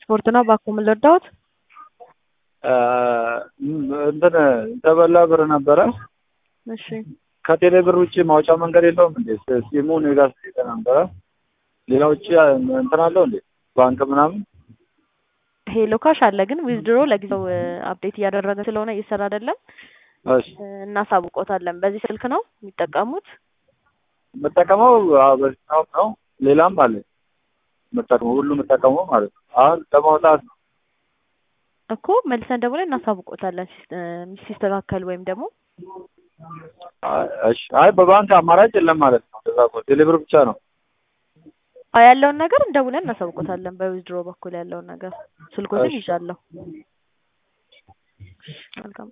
ስፖርት ነው እባክዎ ምን ልርዳዎት? እንትን የተበላ ብር ነበረ። እሺ ከቴሌ ብር ውጭ ማውጫ መንገድ የለውም እንዴ? ሲሙ እኔ ጋር ስለሄደ ነበረ። ሌላ ውጭ እንትን አለው እንዴ? ባንክ ምናምን ሄሎ ካሽ አለ ግን ዊዝድሮ ለጊዜው አፕዴት እያደረገ ስለሆነ እየሰራ አይደለም። እሺ እናሳውቆታለን። በዚህ ስልክ ነው የሚጠቀሙት? የምጠቀመው አዎ፣ በዚህ ነው ነው። ሌላም አለ የምጠቀመው ሁሉ የምጠቀመው ማለት ነው። አሁን ለማውጣት ነው። እኮ መልሰን ደውለን እናሳውቆታለን ሲስ- ሲስተካከል ወይም ደግሞ እሺ አይ በባንክ አማራጭ የለም ማለት ነው። እንደዛ እኮ ቴሌ ብር ብቻ ነው። አዎ ያለውን ነገር እንደውለን እናሳውቆታለን። በዊዝድሮ በኩል ያለውን ነገር ስልኮትን እሺ። ይዣለሁ። መልካም